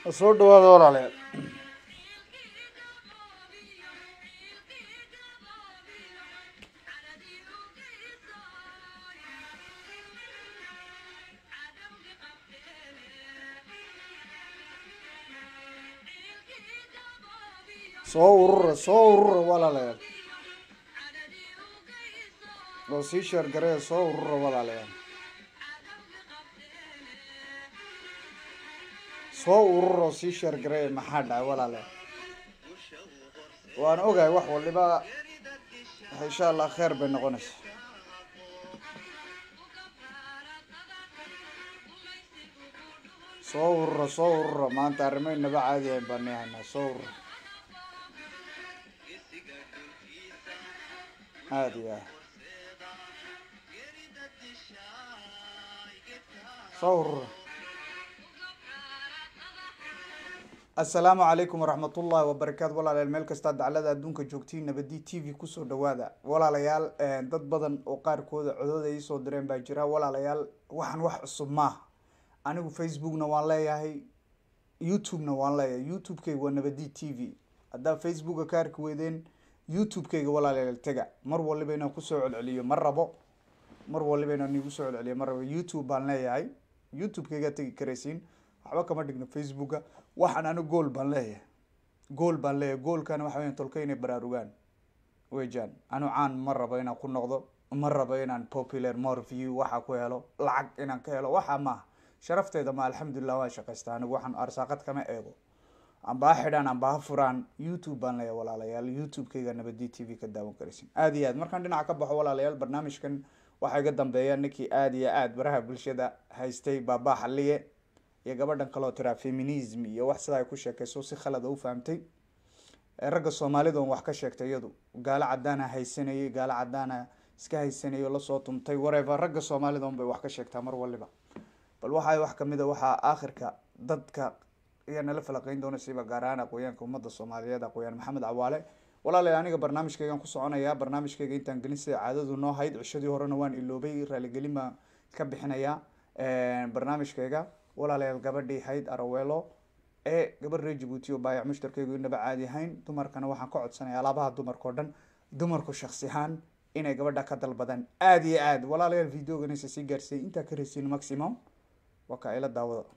soo dhawaada walaalayaal soo urura soo urura walaalayaal oo sii sheer garee soo urura walaalayaal soo urura oo sii sheer garee maxaa dhacay walaalayaal waan ogahay wax waliba insha allah kheer bay noqonaysaa soo urura soo urura maanta arrimaynaba caadi ayn baan nihaynaa soo urura aada iyo aad soo urura assalaamu calaykum waraxmat ullahi wabarakaatu walaalayaal meel kastaa daclada adduunka joogtiin nabadi t v kusoo dhawaada walaalayaal dad badan oo qaarkooda codooda iisoo direen baa jira walaalayaal waxaan wax cusub maaha anigu facebookna waan leeyahay youtube-na waan leeyahay youtube-kayga waa nabadi t v haddaa facebooka ka arki weydeen youtube-kayga walaalayaal tega mar waliba inaan kusoo celceliyo ma rabo mar waliba inaan igu soo celceliyo ma rabo youtube baan leeyahay youtube-kaygaa tegi karaysiin waxba kama dhigno facebooka waxaan anigu gool baan leeyahay gool baan leeyahay goolkana waxa weya tolka inay baraarugaan wejan anu caan ma rabo inaan ku noqdo ma rabo inaan popular more view waxa ku helo lacag inaan ka helo waxa maaha sharafteeda ma alxamdulilah waan shaqaysta anigu waxaan arsaaqad kama eego amba ha xidhaan amba ha furaan youtube baan leeyahay walaalayaal youtube-kayga nabadi t v ka daawan karaysin aada iyo aad markaan dhinaca ka baxo walaalayaal barnaamijkan waxaa iga dambeeya ninkii aada iyo aada baraha bulshada haystay baabaa xaliye iyo gabadhan kaloo tiraa feminism iyo wax sidaa ay ku sheekayso si khalada u fahamtay ragga soomaalida on wax ka sheegtay iyadu gaalo cadaana haysanayay gaalo cadaana iska haysanayay oo lasoo tumtay warever ragga soomaalida un bay wax ka sheegtaa mar waliba bal waxaa wax kamid a waxaa aakhirka dadka ayaa nala falaqeyn doona siba gaar ahaan aqooyaanka ummadda soomaaliyeed aqooyaan maxamed cawaale walaalayaal aniga barnaamijkaygaan ku soconayaa barnaamijkayga intaan gelin sida caadadu noo hayd cishadii horena waan iloobay raaligelin baan ka bixinayaa barnaamijkayga walaalayaal gabadhii hayd araweelo ee gabadh reer jabuuti oo baayac mushtarkaygu inaba caadi ahayn dumarkana waxaan ka codsanaya alaabaha dumarka o dhan dumarku shaksi ahaan inay gabadha ka dalbadaan aada iyo aad walaalayaal videoganisa sii gaarsiiyay intaa ka reysiin maximum waa ka ila daawada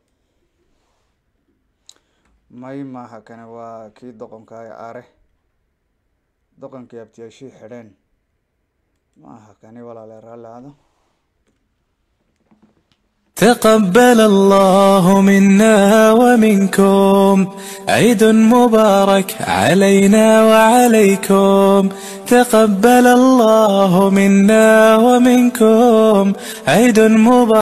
may maaha kane waa kii doqonka aare doqonkii abtiyaashii xidheen maaha kani walaalayaal raalli aado تقبل الله منا ومنكم عيد مبارك علينا وعليكم تقبل الله منا ومنكم عيد مبارك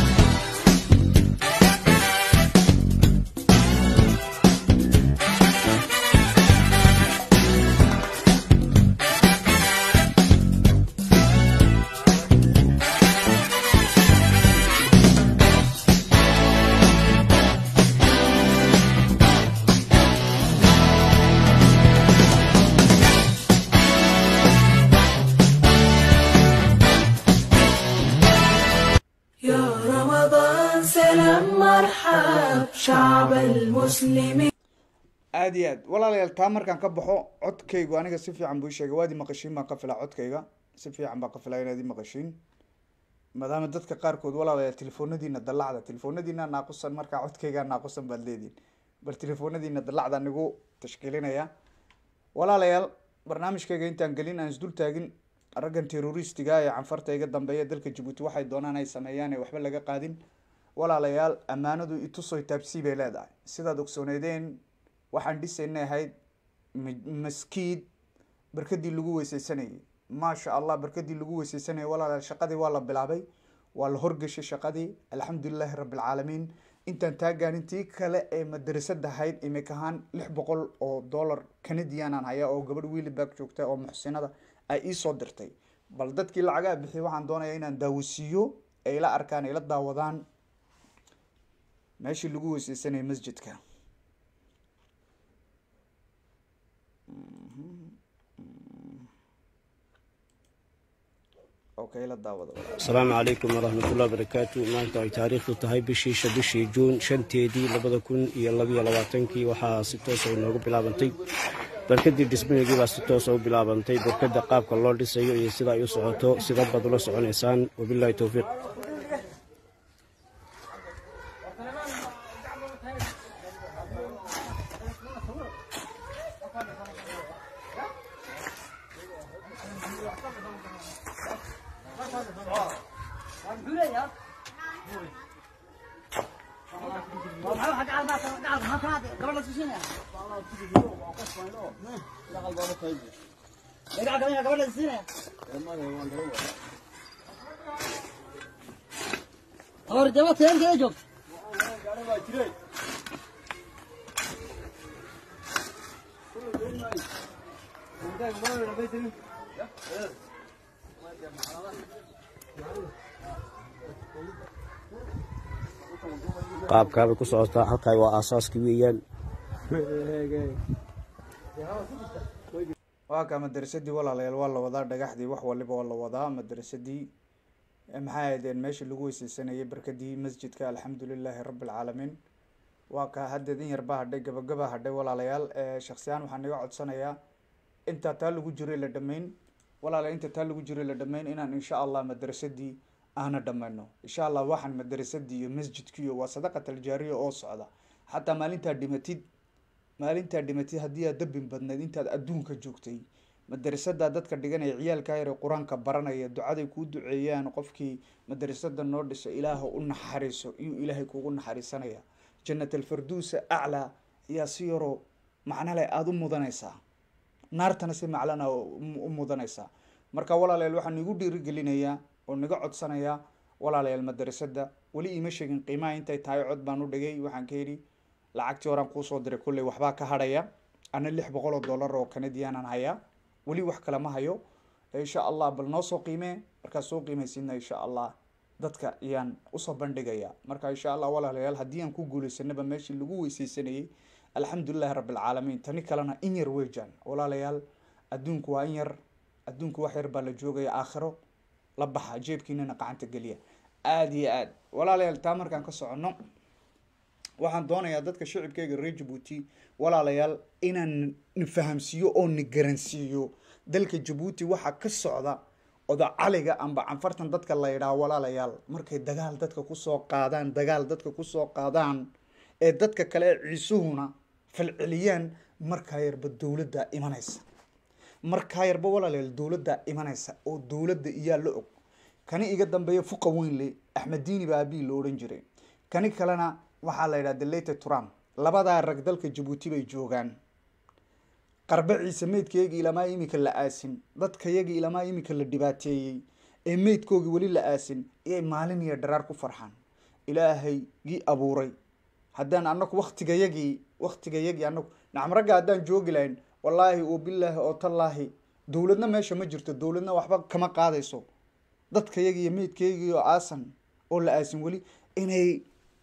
يا رمضان سلام مرحب شعب المسلمين aada iyo aad walaalayaal taa markaan ka baxo codkaygu aniga si fiican buu sheegay waad i maqashiin baan ka filaa codkayga si fiican baan ka filaa inaad i maqashiin maadaama dadka qaarkood walaalayaal telefoonadiina dallacda telefoonadiina naaqusan markaa codkaygaa naaqusan baad leedihin bal telefoonadiina dallacda nigu tashkiilinaya walaalayaal barnaamijkayga intaan gelin aan isdul taagin raggan terroristiga ee canfarta iga dambeeya dalka jabuuti waxay doonaan ay sameeyaan ee waxba laga qaadin walaalayaal ammaanadu itusoy taabsii bay leedahay sidaad ogsooneedeen waxaan dhisaynay ahayd maskiid barkadii lagu weyseysanayay maasha allah barkadii lagu weyseysanayay walaalayaal shaqadii waa la bilaabay waa la horgeshay shaqadii alxamdulilahi rabbilcaalamiin intaan taagaan intii kale ee madrasada ahayd imik ahaan lix boqol oo dollar canadianaan hayaa oo gabadh wiilibaag joogta oo muxsinada ay iisoo dirtay bal dadkii lacagaa bixiyay waxaan doonaya inaan daawasiiyo ay ila arkaan ay la daawadaan meeshii lagu weyseysanayay masjidka okay la daawada walaal. asalaamu calaykum waraxmatullahi wabarakaatu maanta ay taariikhdu tahay bishii sha bishii juun shanteedii labada kun iyo labiyo labaatankii waxaa si toosa inoogu bilaabantay barkadii dhismaheegii baa si toosa u bilaabantay barkada qaabka loo dhisayo iyo sida ay u socoto sida baad ula soconaysaan wabilaahi towfiiq और जब तेल के जो qaabkaabay ku socotaa halkaa waa aasaaskii weeyaan waa kaa madrasadii walaalayaal waa la wadaa dhagaxdii wax waliba waa la wadaa madrasadii eh, maxay ahaydeen meeshii lagu weyseysanayay barkadii masjidka alxamdulilaahi rabi alcaalamiin waa kaa haddeed in yarbaa hadhay gabagaba hadhay walaalayaal eh, shaksiyaan waxaan naga codsanayaa intaa taa lagu jiray la dhameyn walaalayaal inta taa lagu jiray la dhameyn inaan insha allah madrasadii aana dhammayno insha allah waxaan madrasadii iyo masjidkiiyo waa sadaqat aljaariya oo socda xataa maalintaa dhimatid maalintaa dhimatid haddii aad dambin badnayd intaad adduunka joogtay madrasadaa dadka dhiganaya ciyaalkaa yare qur-aanka baranaya ducaday kuu duceeyaan qofkii madrasada noo dhisa ilaaha u naxariiso iyuu ilaahay kugu naxariisanaya jannat alfarduusa aclaa ayaa si yaroo macnale aada u mudanaysaa naartana si maclana u mudanaysaa marka walaalayaal waxaan igu dhiirigelinayaa oo naga codsanayaa walaalayaal madrasada weli iima sheegin qiimaha intay tahay cod baan u dhigay waxaan ka yidhi lacagtii horaan kuusoo diray kulley waxbaa ka hadhaya ana lix boqol oo dollar oo canadianaan hayaa weli wax kale ma hayo insha allah bal noo soo qiimee markaad soo qiimaysidna insha allah dadka ayaan usoo bandhigaya marka insha allah walaalayaal haddii aan ku guuleysanaba meeshii lagu weyseysanayay alxamdulilahi rabbi alcaalamiin tani kalena in yar weejaan walaalayaal adduunku waa in yar adduunku wax yar baa la joogaya aakhiro la baxa jeebkiinana gacanta geliya aada iyo aad walaalayaal taa markaan ka soconno waxaan doonayaa dadka shicibkeyga reer jabuuti walaalayaal inaan ni fahamsiiyo oo ni garansiiyo dalka jabuuti waxaa ka socda odacaliga amba canfartan dadka la yidhaha walaalayaal markay dagaal dadka kusoo qaadaan dagaal dadka kusoo qaadaan ee dadka kale ee ciisuhuna falceliyaan markaa yarba dowladda imanaysa markaa yarba walaalayaal dowladda imanaysa oo dowladda iyaa la og kani iga dambeeya fuqa weynle axmed diini baa abii la odhan jiray kani kalena waxaa la yidhaha delete trump labadaa rag dalka jabuuti bay joogaan qarbe ciise meydkayaga ilamaa imika la aasin dadkayaga ilamaa imika la dhibaateeyey ee meydkoogii weli la aasin iyay maalin iyo dharaar ku farxaan ilaahay gii abuuray haddaan anaku waktigayagii waktigayagii anaku nacam ragga haddaan joogi lahayn wallaahi oo bilaahi oo tallaahi dowladna meesha ma jirto dowladna waxba kama qaadayso dadkayagi iyo meydkaygii oo aasan oo la aasin weli inay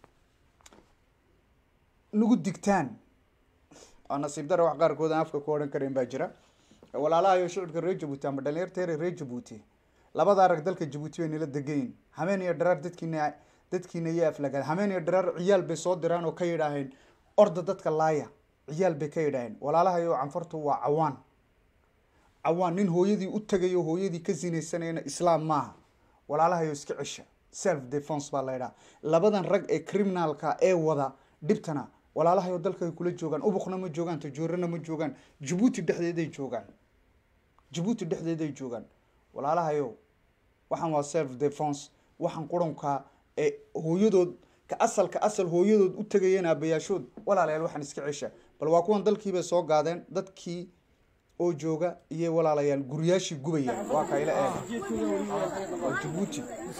nagu digtaan waa nasiib dara wax qaarkood aan afka ku odhan karayn baa jira walaalahayo shicibka reer jabuuti ama dhalinyarteere reer jabuuti labadaa rag dalka jabuuti bay nala degayin hameen iyo dharaar dadkiina dadkiina iyo aflagaan hameen iyo dharaar ciyaal bay soo diraan oo ka yidhaaheen orda dadka laaya ciyaal bay ka yidhaaheen walaalahayo canfartu waa cawaan cawaan nin hooyadii u tagayo hooyadii ka sinaysanayana islaam maaha walaalahayo iska cesha self defense baa la yidhaha labadan rag ee criminalka ee wada dhibtana walaalahayo dalka ay kula joogaan ubuqna ma joogaan tajoorana ma joogaan jabuuti dhexdeeday joogaan jabuuti dhexdeeday joogaan walaalahayo waxaan waa self defense waxaan qurunka ee hooyadood ka asalka asal hooyadood u tegayeen aabayaashood walaalayaal waxaan iska cesha bal waa kuwan dalkiibay soo gaadeen dadkii oo jooga iyo walaalayaal guryaashii gubaya waa kayla eega waa jabuuti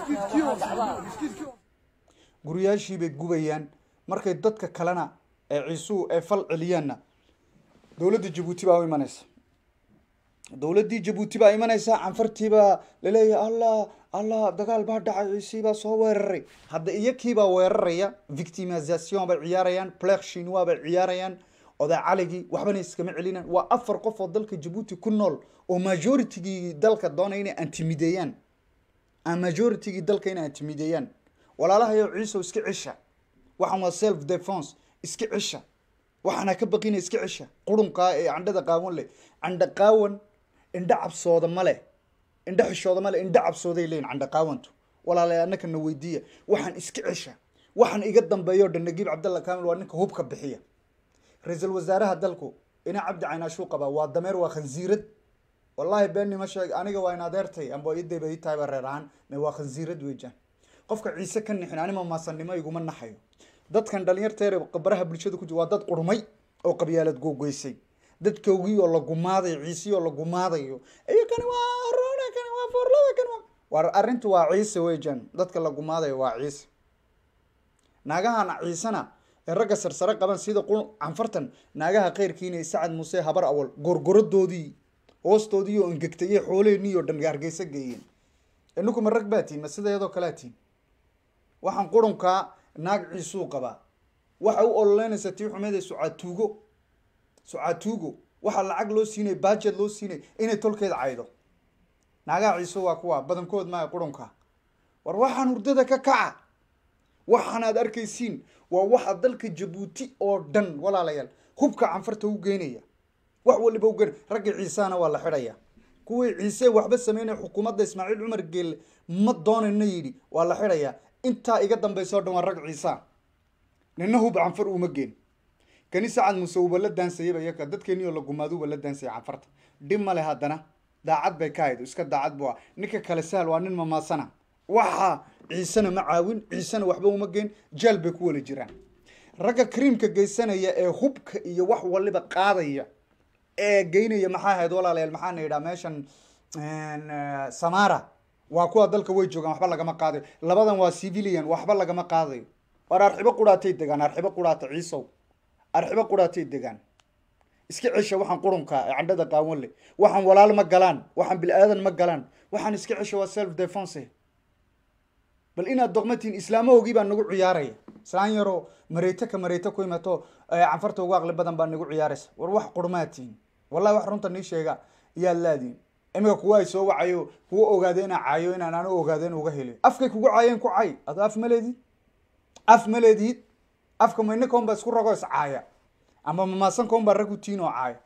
guryaashiibay gubayaan markay dadka kalena ee ciisuhu ee fal celiyaanna dowladda jabuuti baa u imanaysa dowladdii jabuuti baa imanaysa canfartiibaa laleeyahay allah allah dagaal baa dhacay ciisiibaa soo weeraray hadda iyakiibaa weeraraya victimisation bay ciyaarayaan plex shinwa bay ciyaarayaan oday caligii waxbana iskama celinaan waa afar qof oo dalka jabuuti ku nool oo majoritigii dalka doonaya inay antimideeyaan ama majoritigii dalka inay intimideeyaan walaalahayo ciisow iska cisha waxaan waa self defense iska cisha waxaana ka baqina iska cisha qurunkaa ee candhada qaawan leh candha qaawan indha cabsooda male indha xishooda male indha cabsooday leeyihin candha qaawantu walaalay annaka na weydiiya waxaan iska cisha waxaan iga dambeeyo dhan nagiib cabdalla kaamil waa ninka hubka bixiya ra-iisul wasaaraha dalku ina cabdi caynaashuu qabaa waa dameer waa khansiirad wallaahi beenima sheeg aniga waa in adeertay amba idayba ii tahayba reer ahaan me waa khansiirad weejaan qofka ciise ka nixin anima maasanimo iguma naxayo dadkan dhalinyarteere baraha bulshada ku jira waa dad qurmay oo qabyaalad googoysay dadkoogii oo la gumaaday ciisii oo la gumaadayo iyo kani waa roona kani waa foorlada kani waa war arrintu waa ciise weejaan dadka la gumaadayo waa ciise naagahan ciisena ee ragga sarsare qaban sida qul canfartan naagaha keyrkiina sacad muuse habar awal gorgoradoodii hoostoodii oo engegtayay xooleheenii oo dhan hargeysa geeyeen ininku ma rag baa tihin ma sida iyadoo kalea tihin waxaan qurunkaa naag ciisuu qabaa waxa u ololeynaysa tii xumeed ee sucaatuugo sucaatuugo waxaa lacag loo siinay bajet loo siinay inay tolkeeda caydo naagaha ciise waa kuwa badankood maaha qurunka war waxaan hurdada ka kaca waxaan aad arkaysiin waa waxa dalka jabuuti oo dhan walaalayaal hubka canfarta u geynaya wax waliba ugen ragga ciisahana waa la xidhaya kuwii ciise waxba sameynaya xukuumadda ismaaciil cumar geelle ma doonayna yidhi waa la xidhayaa intaa iga dambaysa o dhan waa rag ciisa nina hub canfar uma geen kani sacad muuse uba la daansayaba iyaka dadkeeni oo la gumaado uba la daansaya canfarta dhib male haddana daacad bay ka hayd iska daacad bu ah ninka kale sahal waa nin mamaasana waxa ciisena ma caawin ciisena waxba uma geen jaal bay ku wala jiraan ragga kriimka geysanaya ee hubka iyo wax waliba qaadaya ee geynaya maxaa ahayd walaalayaal maxaana yidhaha meeshan samara waa kuwa dalka way joogaan waxba lagama qaadayo labadan waa civilian waxba lagama qaadayo war arxibo quraatay degaan arxibo quraata ciisow arxibo quraatay degaan iska cesha waxaan qurunka ee candhada qaawan leh waxaan walaal ma galaan waxaan bil-aadan ma galaan waxaan iska cesha waa self defense bal inaad doqmatiin islaamahogii baa nagu ciyaaraya islaan yaroo mareyto ka mareyto ku imato canfarta ugu aqli badan baa nagu ciyaaraysa war wax qurmaatiin wallahi wax runta nii sheega yaad laadiin imika kuwa ay soo wacayo kuwa ogaada inaa caayo inaan anu ogaada in uga heliyo afkay kugu caayeen ku cay ado af ma leedid af ma leedid afka maynaka un baa isku rago is caaya ama mamaasanka un baa rag u tiin oo caaya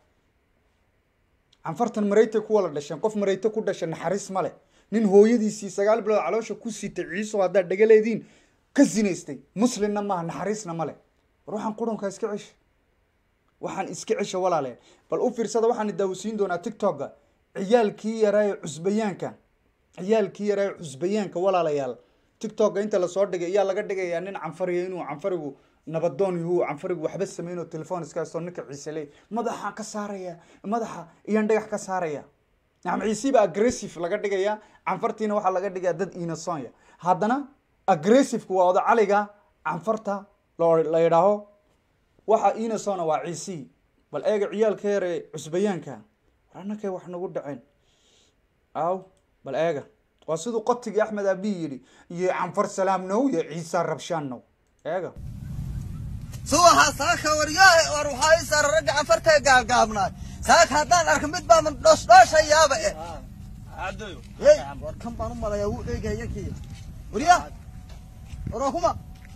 canfartan mareytay kuwa la dhasheen qof mareyto ku dhasha naxariis male nin hooyadiisii sagaal bilood caloosha ku sitay ciiso haddaad dhagaleediin ka sinaystay muslimna maaha naxariisna male war waxaan qurunka iska cesha waxaan iska cesha walaaleen bal u fiirsada waxaan daawasiin doonaa tiktoka ciyaalkii yaraaye cusbayaanka ciyaalkii yaraaye cusbayaanka walaalayaal tiktoka inta lasoo dhigay ayaa laga dhigayaa nin canfariya inuu canfarigu nabadoon yahu canfarigu waxba sameyn oo telefoon iska haysto ninka ciise leey madaxa ka saaraya madaxa iyaan dhagax ka saaraya nacam ciisiba aggressive laga dhigaya canfartiina waxaa laga dhigaya dad inasonya haddana aggressiveka waa oda caliga canfarta lo la yidhaaho waxa inasona waa ciisi bal eega ciyaalka yare cusbayaanka war annakay wax nagu dhaceen aw bal eega waa siduu qotigii axmed abi yidhi iyo canfar salaam now iyo ciisa rabshaan now eega subaxa saaka waryaahe war waxaa ii saara ragga canfartee gaabgaabnaa saaka haddaan arka mid baa man dhoosdhooshayaaba eh hey war kan baan u malaya wuu eegaya kii waryaa waroo kuma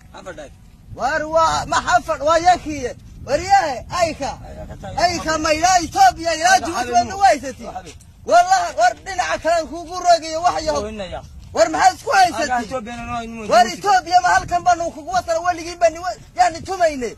war waa maxafad waa yakiye waryaahe ayka ayka maydhaa etoobiya ilaa jabuuti waadna waysati wallahi war dhinaca kale kugu rogayo wax yahow war maxaad isku haysati war etoobiya ma halkan baanu kugu watana weligii bani yaani tumayne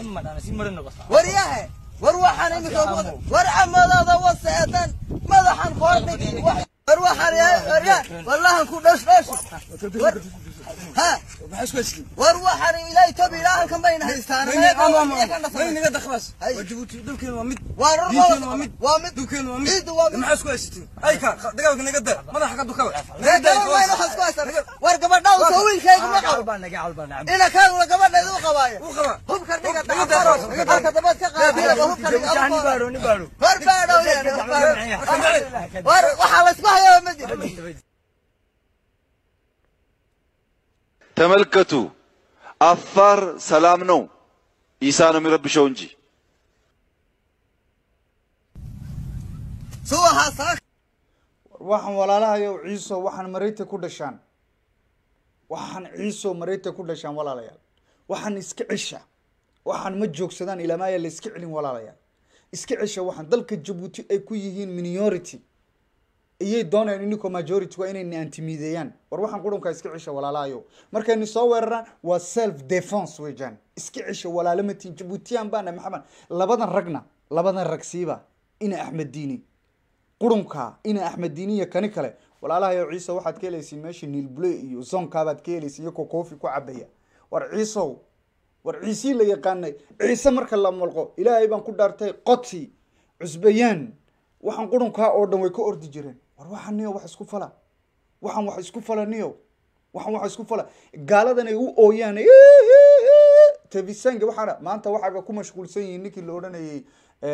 waryahe war waxaan imika war camadada wase eedan madaxan koordhigi war waxaan waryaa wallahan ku dhosh dhosh war ha war waxaan ilaa etoobiya ilaa halkan bayna haystaan naga dakbas jabuuti dhulkeena waa mid waa diinteena waa mid waa mid dhulkeena waa mid ciidu waa mid maxaa isku haysatiin ayka dagaalka naga da madaxa ka dukada war gabadhaa soo wiilkaygu ma qabo ina kaaduna gabadheeda u qabaayo u qaba hubka dhiga dacfaro halka dabad ka qaadiyaba hubka dhiga war baadhow war waxaa laysku hayaa ma jiro ተመልከቱ አፋር ሰላም ነው ኢሳ ነው የሚረብሸው እንጂ subaxa saaka waxaan walaalahayo ciiso waxaan mareyta ku dhashaan waxaan ciiso mareyta ku dhashaan walaalayaal waxaan iska cisha waxaan ma joogsadaan ilamaaya la iska celin walaalayaal iska cisha waxaan dalka jabuuti ay ku yihiin minority iyay doonayaan ininkoo majority waa inayna antimideeyaan war waxaan qurunkaa iska cisha walaalahayo markayni soo weeraraan waa self defense weejaan iska cisha walaalamatiin jabuutiyan baana maxamed labadan ragna labadan rag siiba ina axmed diini qurunka ina axmed diini iyo kani kale walaalahayo ciise waxaad ka helaysiin meesha niilbule iyo zonkaabaad ka helaysiin iyakoo koofi ku cabaya war ciisow war ciisii la yaqaanay ciise marka la mulqo ilaahay baan ku dhaartay qoti cusbayaan waxaan qurunkaa oo dhan way ka ordi jireen war waxaan niyo wax isku fala waxaan wax isku fala niyo waxaan wax isku fala gaaladan ay u ooyaan tevisanga waxaana maanta waxaaba ku mashquulsan yihiin ninkii la odhanayay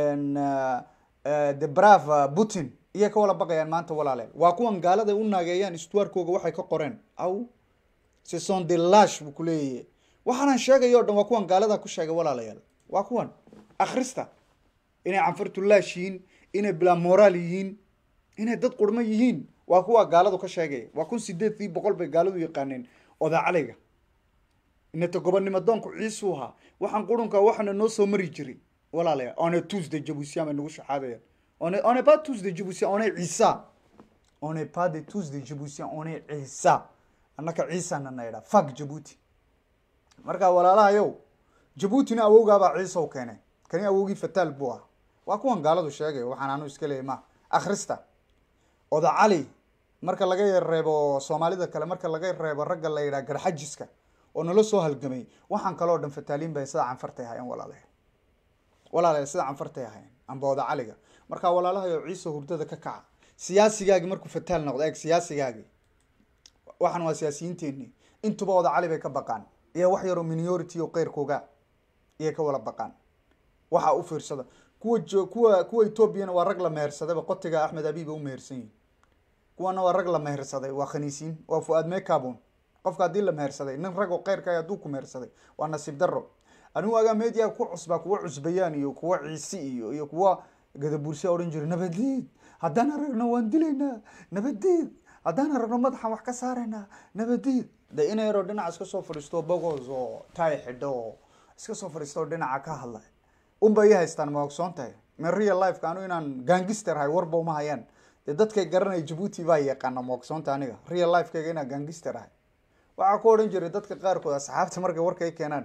the brave putin iyay ka wala baqayaan maanta walaaleel waa kuwan gaalada u naageeyaan istuwaarkooga waxay ka qoreen aw ce sont des lash buu kuleeyahay waxaanan sheegayo o dhan waa kuwan gaalada ku sheegay walaalayaal waa kuwan akhrista inay canfartu laash yihiin inay bilaa moraal yihiin inay dad qurmo yihiin waa kuwa gaaladu ka sheegay waa kun sideedii boqol bay gaaladu yaqaaneen odaacaliga inata gobonnimo doonku ciisuu ahaa waxaan qurunka waxaana noo soo mari jiray walaalayaal one tuesday jabuusiyan bay nagu shaxaadayaan on est, on est pas tous des Djiboutiens, on est Issa. On n'est pas des tous des Djiboutiens, on est Issa. annaka ciisa nana idhaa fak jabuuti marka walaalahayow jabuutina awowgaabaa ciisa u keenay kani awowgii fataal buu ah waa kuwan gaaladu sheegay waxaan anu iska leeyay ma akhrista oda cali marka laga reebo soomaalida kale marka laga reebo ragga la yidhaha garxajiska oo nala soo halgamay waxaan kaloo dhan fataaliin bay sida canfartay ahaayeen walaalayaal walaalayaal sida canfartay ahaayeen amba oda caliga markaa walaalahayo ciise hurdada ka kaca siyaasigaagi markuu fataal noqdo eeg siyaasigaagi waxaan waa siyaasiyiinteeni intuba oda cali bay ka baqaan iyo wax yaroo minority oo qeyrkooga iyay ka wala baqaan waxa u fiirsada kuwa jo kuwa kuwa etoobiyana waa rag la mehersadayba qotiga axmed abiba u mehersan yihin kuwana waa rag la mehersaday waa khaniisiin waa fu-aad meekabun qofka haddii la mehersaday nin rag oo qeyrka hadduu ku mehersaday waa nasiib daro anigu agaa media ku cusbaa kuwa cusbayaan iyo kuwa ciisi iyo iyo kuwa gadabuursiya odhan jiray nabadeed haddaan aragno waan dilaynaa nabadeed haddaan aragno madaxaan wax ka saaraynaa nabadeed de ina yaroo dhinaca iska soo fadhiisto bogos oo taay xidho oo iska soo fadhiisto oo dhinaca ka hadlay unba i haystaan ma ogsoon tahay min real lifeka anu inaan gangister hay warba uma hayaan dee dadkay garanaya jabuuti baa yaqaana ma ogsoonta aniga real lifekayga inaan gangister ahay waxaa ku odhan jiray dadka qaarkood asxaabta markay warkay keenaan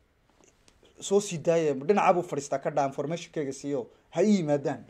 soo sii daaya dhinacabuu fadhiistaa ka dhaa informationkayga siiyo ha i yimaadaan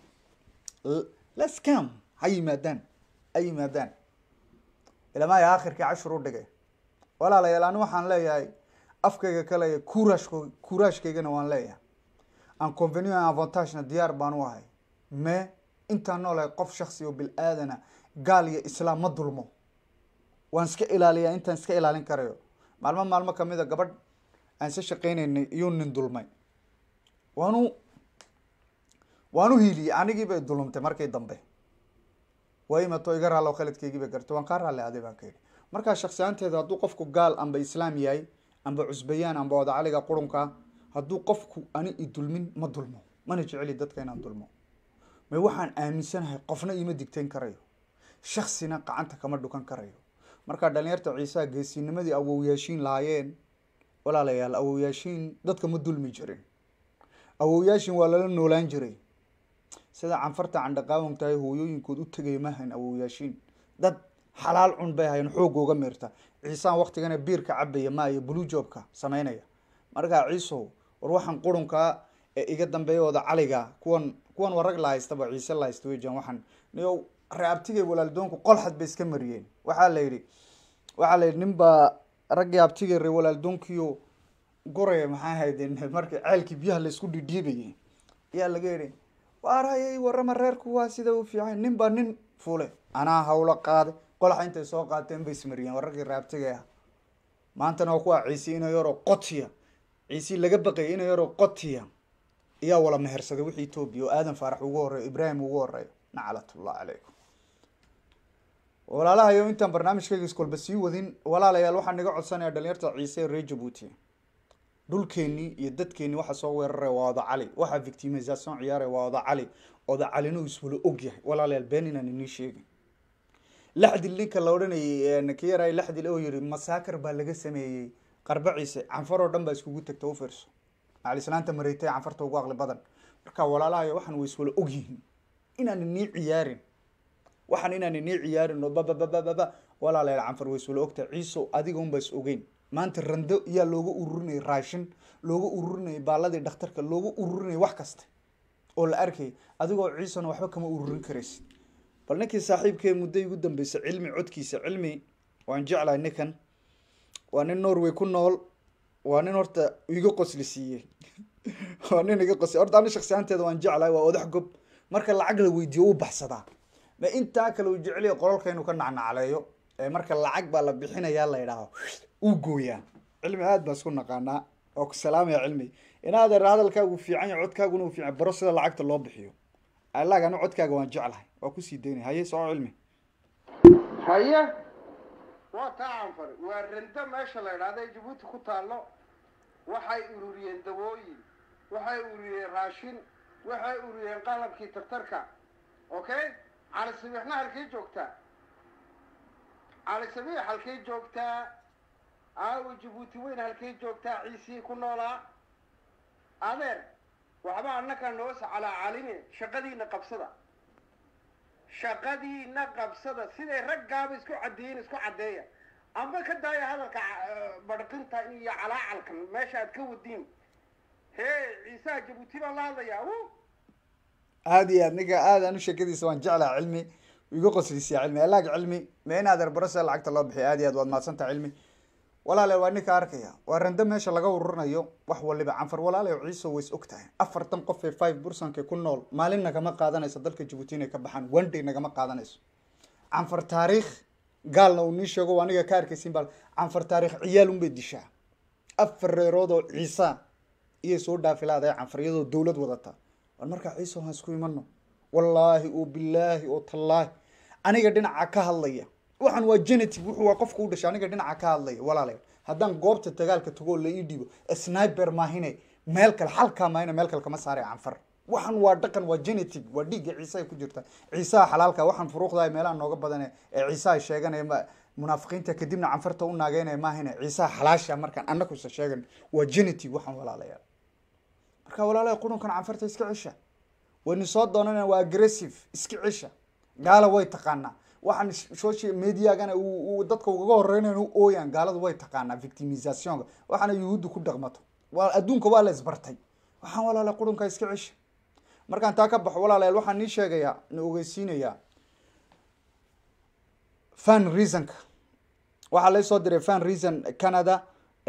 let's come ha yimaadaan ha yimaadaan ilamaaya aakhirkii cashur u dhigay walaalayaal ani waxaan leeyahay afkayga kale kurashko kuraashkaygana waan leeyahay aan convenio avantagena diyaar baan u ahay me intaan noolahay qof shaksi oo bil aadana gaal iyo islaam ma dulmo waan iska ilaaliyaa intaan iska ilaalin karayo maalmo maalmo kamid a gabadh aan isa shaqeynaynay iyuu nin dulmay waanu waan u hiiliyey anigii bay dulumtay markii dambe waa imato iga raallo khaladkeygii bay gartay waan kaa raalli aday baan ka yidhi markaa shaksiyaanteeda hadduu qofku gaal amba islaam yahay amba cusbayaan amba odacaliga qurunka hadduu qofku ani i dulmin ma dulmo mana jeceli dadka inaan dulmo may waxaan aaminsanahay qofna ima digtayn karayo shaksina gacanta kama dhukan karayo markaa dhalinyarta ciisaha geesinimadii awowyaashiin lahaayeen walaalayaal awowyaashiin dadka ma dulmi jirin awowyaashin waa lala noolaan jiray sida canfarta candhaqaawan tahay hooyooyinkood u tegay mahayn awowyaashiin dad xalaal cun bay ahayn xoogooga meerta ciisaan waktigana biirka cabaya maayo bulujoobka sameynaya markaa ciisow war waxaan qurunkaa ee iga dambeeyooda caliga kuwan kuwan waa rag la haystaba ciise la haysta wejan waxaan niyo reabtigay walaaldoonku qolxad bay iska mariyeen waxaa la yidhi waxaa la yidhi nin baa raggii abtigay re walaaldoonkiyo guraya maxaa haydeen markii ceelkii biyaha laisku dhidhiibayay ayaa laga yidhi waarayay warama reerku waa sida u fiican nin baa nin fule anaa hawlo qaaday qolaxa intay soo qaateen bay ismariyeen waa raggii raabtigay ah maantana waa kuwa ciise ina yaroo qotiya ciisi laga baqayay ina yaroo qotiya ayaa wala mehersaday wixii etoobiya oo aadan faarax ugu horeeyo ibraahim ugu horeeyo naclatullah calaykum walaalahayo intaan barnaamijkayga iskolba sii wadin walaalayaal waxaan naga codsanaya dhalinyarta ciise ee reer jabuuti dhulkeenii iyo dadkeenii waxa soo weeraraya waa oda cali waxaa victimisation ciyaaraya waa oda cali oda calina uu iswala og yahay walaalayaal been inaan inii sheegin laxdil ninka la odhanayay ka yaray laxdil oo yiri masaakar baa laga sameeyey qarba ciise canfar oo dhan baa iskugu tagta u fiirso macalislaanta mareytay canfarta ugu aqli badan marka walaalahayo waxaan way iswala ogyihiin inaan nii ciyaarin waxaan inaan nii ciyaarin oo bababababa walaalayaal canfar way iswala ogtahay ciiso adiga unba is ogeyn maanta rando yaa looga ururinayay raashin looga ururinayay baaladii dhakhtarka looga ururinayay wax kasta oo la arkay adigoo ciisona waxba kama ururin karaysid bal ninkii saaxiibkee muddo igu dambeysay cilmi codkiisa cilmi waan jeclahay ninkan waa nin norway ku nool waa nin horta iga qosli siiyey waa nin iga qosli horta ani shaksiyaanteeda waan jeclahay waa odax gob marka lacag la weydiiyo u baxsadaa ma intaa kale uu jeceliya qolalka inuu ka nacnacleeyo ee marka lacag baa la bixinayaa la idhaaho uu gooyaa cilmi aad baan isku naqaanaa oo ku salaamaya cilmi inaad er hadalkaagu fiican yahay codkaaguna uu fiican baro sida lacagta loo bixiyo allaag anu codkaaga waan jeclahay waa kusii daynay haye soco cilmi haye waa taa canfar waa rando meesha la idhaahda ee jabuuti ku taallo waxay ururiyeen dawooyin waxay ururiyeen raashin waxay ururiyeen qalabkii tartarka okay cali sabiixna halkay joogtaa cali sabiix halkay joogtaa aawo jabuuti weyn halkay joogtaa ciisii ku noolaa adeer waxba annaga noo sacalaa caline shaqadiina qabsada shaqadiina qabsada siday raggaaba isku caddeeyen isku caddeeya amba ka daaya hadalka barqinta iyo calaacalkan meesha aad ka wadiin hee ciisaha jabuuti baan la hadlayaa wu aada iyo aad ninka aad anu sheekadiisa waan jeclaha cilmi iga qoslisiya cilmi allaag cilmi ma inaad erbaro sida lacagta loo bixiy aad iyo aad waad mahadsantaha cilmi walaale waa ninka arkaya waa rando meesha laga ururinayo wax waliba canfar walaale ciiso ways og tahay afartan qof ee five bursanka ku nool maalin nagama qaadanayso dalka jabuuti inay ka baxaan one day nagama qaadanayso canfar taariikh gaalna uu nii sheego waa aniga ka arkaysin bal canfar taariikh ciyaal unbay dishaa afar reerood oo ciisa iyay soo dhaafilaadae canfar iyadoo dowlad wadata war markaa ciiso haan isku imano wallaahi oo bilaahi oo tallaahi aniga dhinaca ka hadlaya waxaan waa genetic wuxuu waa qofka u dhashay aniga dhinaca ka hadlaya walaalayaal haddaan goobta dagaalka tago oo la ii dhiibo sniper maahine meel kale xalkaa maahine meel kale kama saaraya canfar waxaan waa dhaqan waa genetic waa dhiigga ciise ay ku jirta ciisaha xalaalka waxaan furuuqdahay meelaha nooga badane ee ciisaha sheeganaya ma munaafiqiinta kadibna canfarta u naageynaya maahine ciisaha xalaasha markaan annakusa sheegan waa genetic waxaan walaalayaal marka walaalayaal qurunkan canfarta iska cisha waynu soo doonana waa aggressive iska cisha gaala way taqaanaa waxaan social mediagana uu dadka ugaga horeynayn u ooyaan gaaladu way taqaanaa victimizationka waxaana yuhuudda ku dhaqmato waa adduunka waa la isbartay waxaan walaala qurunka iska cisha markaan taa ka baxo walaalayaal waxaan nii sheegayaa na ogeysiinayaa fan reasonka waxaa lay soo diray fan reason canada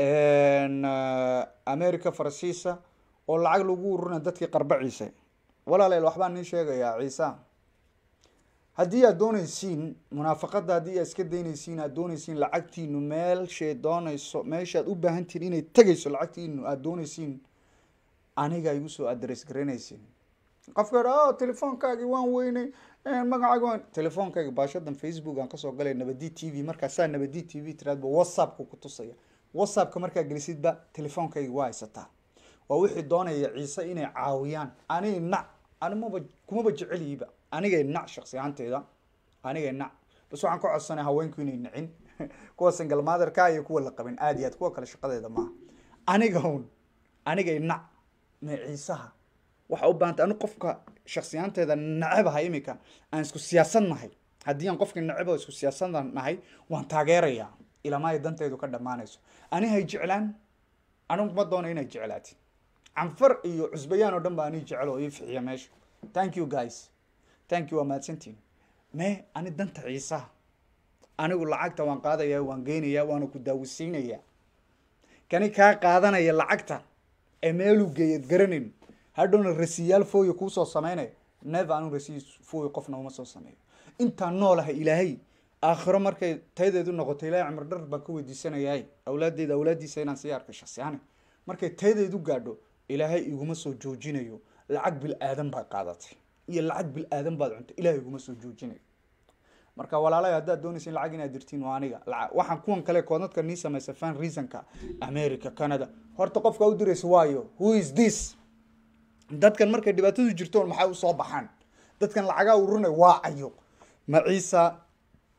america faransiisa oo lacag lagu ururina dadkii qarba ciise walaalayaal waxbaan nii sheegayaa ciisa haddii aad doonaysiin munaafaqada haddii aad iska daynaysiin aad doonaysiin lacagtiinu meelshay doonayso meeshaad u baahantihin inay tegayso lacagtiinu aad doonaysiin aniga igu soo adress garanaysiin qofka o telefoonkaagi waan weynay magacaaga waan telefoonkaagi baashadan facebook aan kasoo galay nabadi t v markaasaa nabadi t v tiraadba whatsappka ku tusaya whatsappka markaa gelisidba telefoonkaygi waa haysataa waa wixii doonaya ciise inay caawiyaan ani nac animaba kumaba jeceliyiba anigay nac shaksi ahaanteeda anigay nac bas waxaan ka codsanay haweenku inay nacin kuwa single motherka iyo kuwa la qabin aad iyo aad kuwa kale shaqadeeda maaha aniga un anigay nac ma ciisaha waxa u baahantay anu qofka shaksiyaanteeda nacebahay imika aan isku siyaasad nahay haddii aan qofkii naceba isku siyaasada nahay waan taageerayaa ilama ay dantaydu ka dhammaanayso ani hay jeclaan anigu ma doono inay jeclaatid canfar iyo cusbayaan oo dhan baa anii jecel oo ii fixiya meesha thank you guys thank you waa mahadsantiin me ani danta ciisaha anigu lacagta waan qaadaya waan geynaya waana ku daawisiinaya kani kaa qaadanaya lacagta ee meeluu geeyad garanayn hadhowna rasiyaal fooya kuusoo sameynaya never anu rasiy fooya qofna uma soo sameeyo intaan noolahay ilaahay aakhiro markay taydeedu noqoto ilahay cumar dhar baan ka weydiisanayahay awlaaddeeda awlaaddiisa inaan sii arkay shaksiyaani markay taydeedu gaadho ilaahay iguma soo joojinayo lacag bil aadan baad qaadatay iyo lacag bil aadan baad cuntay ilahay iguma soo joojinayo marka walaalahay haddaad doonaysin lacag inaad dirtiin waa aniga waxaan kuwan kale koodadka nii samaysa fan reasonka america canada horta qofka u diraysa waayo who is this dadkan markay dhibaatadu jirtoon maxay usoo baxaan dadkan lacagaa ururinay waa cayo ma ciisa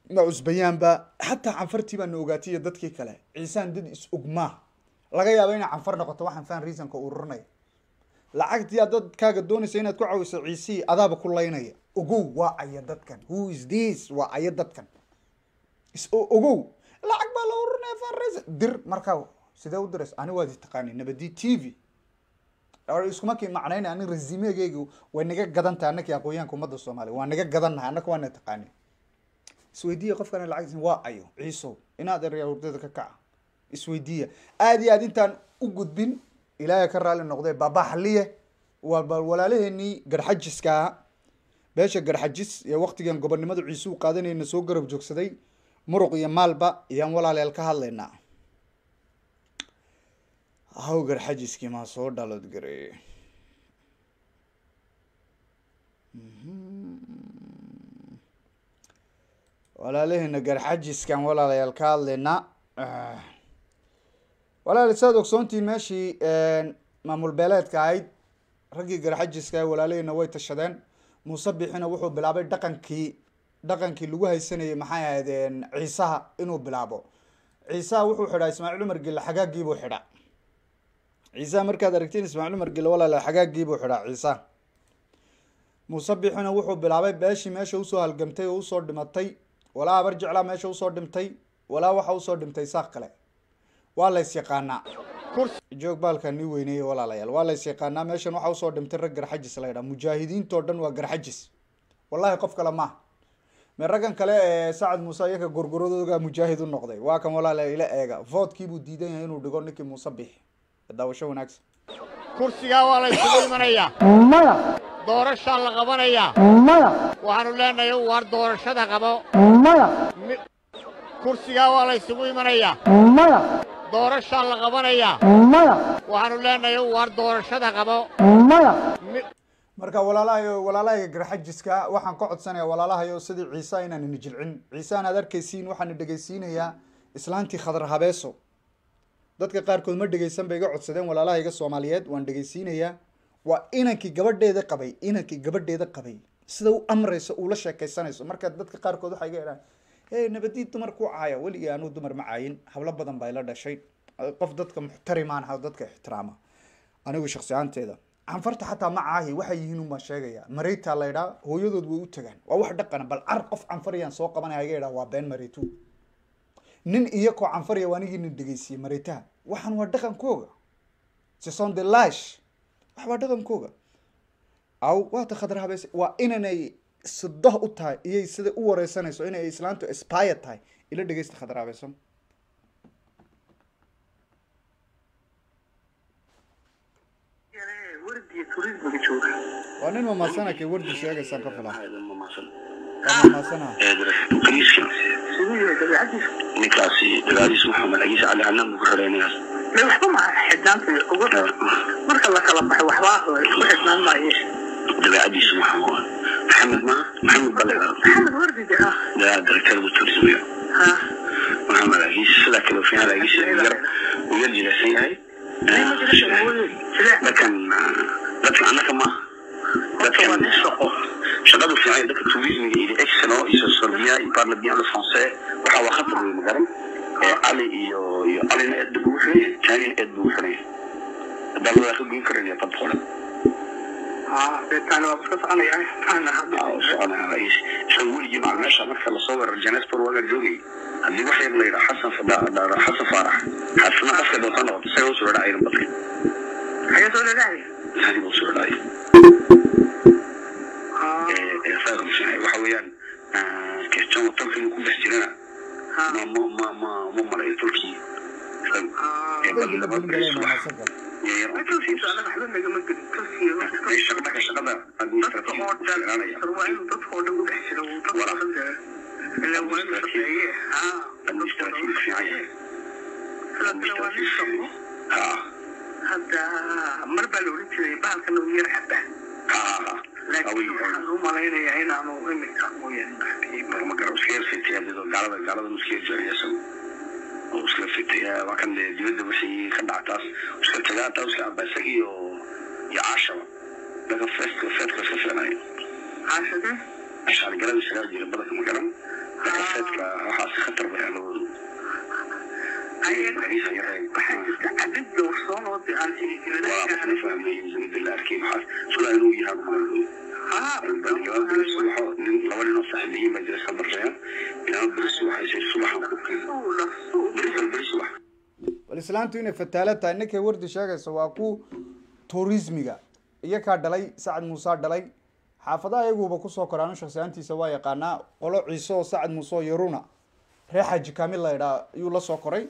ma cusbayaanba xataa canfartii baa na ogaatay iyo dadkii kale ciisaan dad is ogmaa laga yaabo inay canfar noqoto waxaan fan reasonka ururinaya lacagtii aad dadkaaga doonaysa inaad ku caawiso ciisihii adaaba ku laynaya ogow waa aya dadkan who is this waa aya dadkan is o- ogow lacag baa la ururinaya fan reason dir markaa sidee u diraysa ani waad taqaani nabadi t v Or iskuma kii macnayna ani resimegeygu way naga gadan tahay annakii aqoonyahanka ummadda soomaaliya waa naga gadannahay annaka waana taqaani isweydiiya qofkana lacag waa ayo ciisow inaad erya hurdada ka kaca isweydiiya aad iyo aad intaan u gudbin ilaahay ka raali noqdee babaxliye waa bal walaalaheenii garxajiska ah beesha garxajis ee waqtigan gobonimada ciise u qaadanayna soo garab joogsaday muruq iyo maalba ayaan walaaleel ka hadlaynaa haw garxajiskii maa soo dhalood gareeye walaalaheena garxajiskan walaalayaal ka hadlaynaa walaal saad ogsoontiin meeshii maamul beeleedka ahayd raggii garxajiska ah walaalaheena way tashadeen muuse bixina wuxuu bilaabay dhaqankii dhaqankii lagu haysanayay maxay ahaydeen ciisaha inuu bilaabo ciisaha wuxuu xidhaa ismaaciil cumar gille xagaagiibuu xidhaa ciisaha markaad aragtiin ismaaciil cumar gille walaala xagaagiibuu xidhaa ciisaha muuse bixina wuxuu bilaabay beeshii meesha usoo halgamtay oo usoo dhimatay walaa abar jeclaa meesha usoo dhimtay walaa waxa usoo dhimtay saaq kale waa lays yaqaanaa joog baalkaa nii weyneeye walaalayaal waa lays yaqaanaa meeshan waxa usoo dhimtay rag garxajis la ydhaa mujaahidiintoo dhan waa garxajis wallahi qof kale maaha me raggan kale ee sacad muuse iyaka gorgoradooga mujaahid u noqday waa kan walaala ila eega voodkiibuu diidan yahay inuu dhigo ninkii muuse bixi daawasho wanaagsan kursigaa waa la isugu imanayaa doorashaa la qabanayaa waxaanu leenahay waar doorashada qabo Mi- kursigaa waa la isugu imanayaa doorashaa la qabanayaa waxaanu leenahay waar doorashada qabo Mi- marka walaalahayo walaalahayga garxajiska waxaan ka codsanaya walaalahayo sidii ciise inaan ina jilcin ciise aan aad arkaysiin waxaan dhegaysiinayaa islaantii khadar habeeso dadka qaarkood ma dhegaysan bay iga codsadeen walaalahayga soomaaliyeed waan dhegaysiinayaa waa inankii gabadheeda qabay inankii gabadheeda qabay sida u amrayso uula sheekaysanayso marka dadka qaarkood waxay iga idhaan hey nabadii dumar ku caaya weligii anuu dumar ma caayin hablo badan baa ila dhashay qof dadka muxtarimaan ha dadka ixtiraama anigu shaksi ahaanteeda canfarta xataa ma caahi waxay yihiin unbaan sheegaya mareyta la idhaa hooyadood way u tagaan waa wax dhaqana bal car qof canfariyaan soo qabanaya iga idhaa waa been mareytu nin iyakoo canfariya waa anigii nin dhegeysiiyey mareytaha waxaan waa dhaqankooga sison de lash wax waa dhaqankooga aw waata khadar habeese waa inanay sidoh u tahay iyay sida u wareysanayso inay islaantu aspire tahay ila dhegeysta khadar habeesan waa nin mamaasana kay wardi sheegaysaan ka filan waa mamaasana ninkaasi dagaaliis maxamed cagiis cali canaan buu ku xidhaynayaas may waxba ma xidhnaanta ugu marka la kala baxo waxba ku xidhnaan maayo dabeecadiisu maxaa waa maxamed ma maxamed bale maxamed wardide ah daa darakada buu turismayo ha maxamed cagiis sidaa kale fiican cagiis yar uu yar jilaysan yahay dadkan dadkan annaka maaha dadkan shaqadu fiican dadka tourismiga iyo excelo iyo sorbiya iyo parle bien le français waxa waa khatar wey magaran cali iyo iyo calina eed buu xiraya jaanina eed buu xiraya haddaan wadaa ka goyn karaya dad qoran ha beetaan waa iska soconaya soconaya rais isaga weligii macal meesha marka lasoo weerar janesbor waagaa joogay haddii wax yar la yidhaa xasan fada xasan faarax xasana qofka doonta noqoto isaga usoo dhadhaa ayran badka xagee soo dhadhacay hadi buu soo dhadhaay waxa weeyaan kirjan watalka inuu ku dhex jirana ma ma ma ma ma malayo tolkii shaqada shaqada administrative fiican yahay hadda mar baa la oran jiray bahalkan uu yar xaba laakiin waxaan u malaynayaa inaanu imika ma garo iska yar fitay adidoo gaalada gaalada iska yar jariya isagu oo iska fitay waa kan dee dibadda wixii ka dhactaas iska tagaa taa iska aba isaga iyo iyo caashaba daga feeska feedka iska fiicnayo caashade cashaar galada isagaa jira badanka ma garan dakaseedka waxaas khatar bay alawoodu waxaa jirta cadid dowrsoon oo de aan waa fahmay la arkay waxaas sudaa inuu yahay jawaab subaxo nin laba nin oo saaxiibiyiin baa jira iska barreeya ilaa beri subaxaysay subaxan ku keena beri beri subax bal islaantu inay fataala tahay ninkay wardi sheegayso waa ku tourismiga iyakaa dhalay sacad muuse dhalay xaafadaha iyaguba kusoo koraano shaksiyaantiisa waa yaqaanaa qolo ciise oo sacad muuse oo yaruna reer xaji kamil la idhaa ayuu la soo koray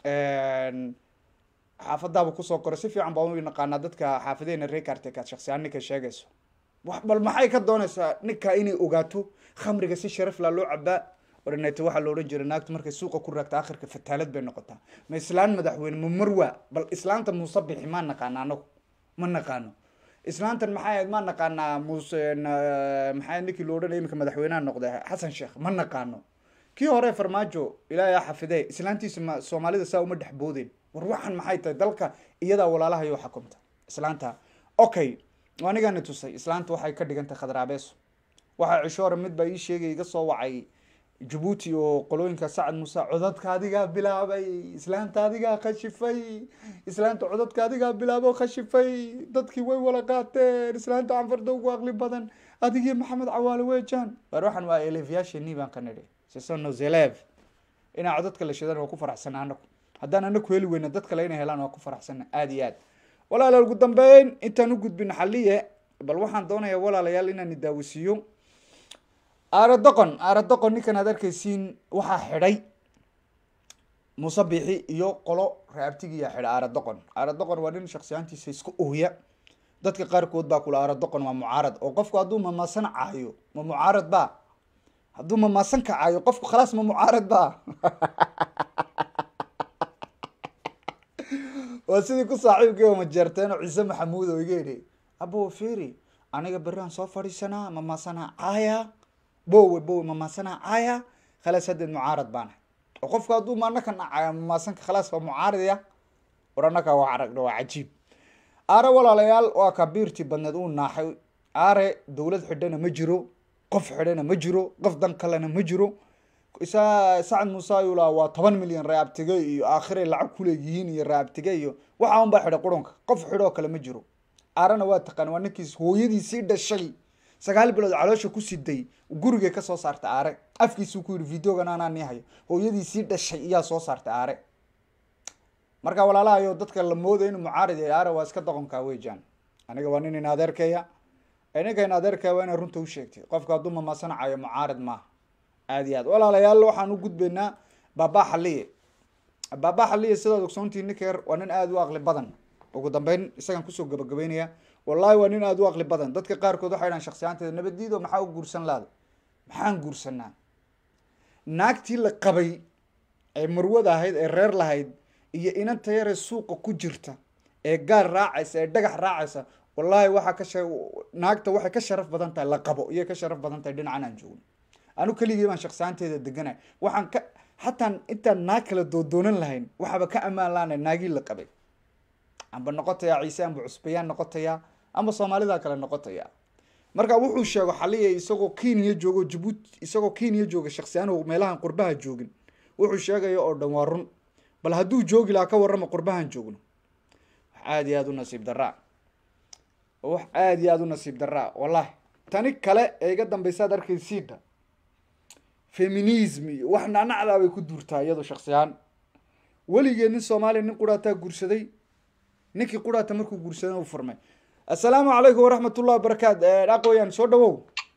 xaafadaaba kusoo koray si fiican baa u naqaanaa dadka xaafadeena reer kartekaad shaksiyaan ninkay sheegayso wax bal maxay ka doonaysaa ninka inay ogaato khamriga si sharaf la loo cabaa ornete waxaa la odhan jiray naagtu markay suuqa ku raagta akhirka fataalad bay noqotaa ma islaan madaxweyne ma marwa bal islaanta muuse bixi maa naqaana anagu ma naqaano islaantan maxay ahayd maa naqaanaa muuse maxay ninkii la odhanaya iminka madaxweynaha noqday xasan sheekh ma naqaano kii hore farmaajo ilaahay ha xafidee islaantiisa ma soomaalida saa uma dhex boodeen war waxan maxay tahay dalka iyadaa walaalaha yoo xukumta islaanta okay anigana tusay islaanta waxay ka dhigan tahay khadraabeeso waxaa cisho hore mid baa ii sheegay iga soo wacay jabuuti oo qolooyinka sacad muuse codadka adigaa bilaabay islaanta adigaa khashifay islaanta codadka adigaa bilaabo khashifay dadkii way wala qaateen islaanta canfarda ugu aqli badan adigii maxamed cawaale weejaan war waxaan waa elefyaashanii baan ka nidhi sisono zelev inaa codadka la shidan waa ku faraxsana anagu haddaan anaku heli weyna dad kale inay helaan waa ku faraxsana aada iyo aad walaalayaal ugu dambeyn intaan u gudbin xaliye bal waxaan doonayaa walaalayaal inaan idaawisiiyo aaradoqon aaradoqon ninkan aad arkaysiin waxaa xidhay muuse biixi iyo qolo raabtigiyaa xidha aaradoqon aaradoqon waa nin shaksiyaantiisa iska ooya dadka qaarkood baa kula aaradoqon waa mucaarad oo qofku hadduu mamaasan caayo ma mucaarad ba hadduu mamaasan ka caayo qofku khalaas ma mucaarad ba waa sidii ku saaxiibkii oo majeerteen oo ciise maxamuud oo iga yidhi abo feri aniga berriaan soo fadhiisanaa mamaasanaa caaya bowe bowe mamaasanaa caaya khalaas haddeed mucaarad baana oo qofku hadduu maanakan caaya mamaasanka khalaas waa mucaaradya war annaka waa aragna waa cajiib aare walaalayaal waa kabiirtii badneed uu naaxay aare dowlad xidhana ma jiro qof xidhana ma jiro qof dan kalena ma jiro isa sacad muuse ayuu lahaa waa toban milyan raabtige iyo aakhiray lacag kuleeyihiin iyo raabtige iyo waxa un baa xidhay qurunka qof xidhoo kale ma jiro aarana waa taqaan waa ninkiis hooyadiisii dhashay sagaal bilood caloosha ku siday gurigay kasoo saartay aare afkiisuu ku yidhi videogan anaa nii hayo hooyadiisii dhashay iyaa soo saartay aare marka walaalahayo dadka la moodayo inuu mucaarad yahay aare waa iska doqonkaa weejaan aniga waa nin in adeerkaya ninka in adeerkaya waa inaa runta u sheegtay qofka hadduu mamaasanacayo mucaarad maaha aad iyo aad walaalayaal waxaan u gudbaynaa baaba xaliye baaba xaliye sidaad ogsoontihi ninka yar waa nin aada u aqli badan ugu dambeyn isagaan kusoo gabagabeynaya wallahi waa nin aada u aqli badan dadka qaarkood waxay dhahan shaksiyaanteeda nabadiido maxaa u guursan laada maxaan guursanaa naagtii la qabay ee marwada ahayd ee reer lahayd iyo inanta yaree suuqa ku jirta ee gaar raacaysa ee dhagax raacaysa wallahi waxaa ka sha naagta waxay ka sharaf badan tahay la qabo iyay ka sharaf badan tahay dhinacan aan joogno anu keligii baan shaksiyaanteeda deganay waxaan ka hataa intaan naag kala doodoonan lahayn waxaaba ka ammaan lahanay naagii la qabay amba noqotaya ciise amba cusbayaan noqotaya amba soomaalida kale noqotaya marka wuxuu sheego xaliya isagoo kenya joogo jabuuti isagoo kenya jooga shaksiyaan meelahan qurbaha joogin wuxuu sheegaya oo dhan waa run bal hadduu joogi lahaa ka warrama qurbahan joogno wax aada iyo aada u nasiib daraa wax aada iyo aada u nasiib daraa wallahi tani kale ee iga dambeysaad arkaysiidha feminism iyo wax nacnacdaa bay ku duurtaa iyado shaksiyaan weligeed nin soomaaliya nin quraataa guursaday ninkii quraata markuu guursaday u furmay assalaamu calaykum waraxmat ullahi wabarakaat aqooyaan soo dhawow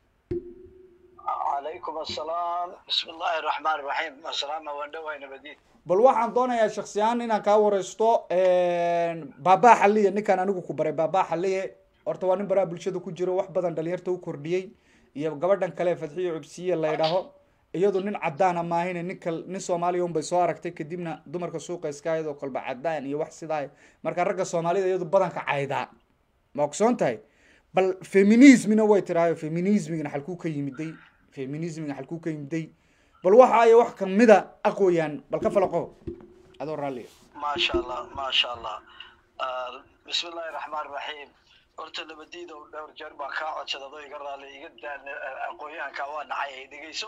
calaykum assalaam bismi illaahi raxmaan raxiim assalaama waan dhawahay nabadiin bal waxaan doonayaa shaksiyaan inaan kaa wareysto baabaa xaliye ninkaan anigu ku baray baabaa xaliye horta waa nin baraha bulshada ku jiro wax badan dhalinyarta u kordhiyey iyo gabadhan kale fadxiyo cubsiye la ydhaaho iyadu nin cadaana maahine ninka nin soomaaliya un bay soo aragtay kadibna dumarka suuqa iska iyadoo kolba cadaan iyo wax sidaa marka ragga soomaalida iyadu badanka caydaa ma ogsoon tahay bal feminismina way tiraayo feminismigana xalkuu ka yimiday feminismiga xalkuu ka yimiday bal waxa ay wax kamida aqooyaan bal ka falaqo adoo raalliya maasha allah maasha allah bismi illaahi raxmaan raxiim horta nabadiida dhowr jeer baan kaa codsaday adoo iga raalli iga daan aqoonyahanka waa nacay ay dhegeyso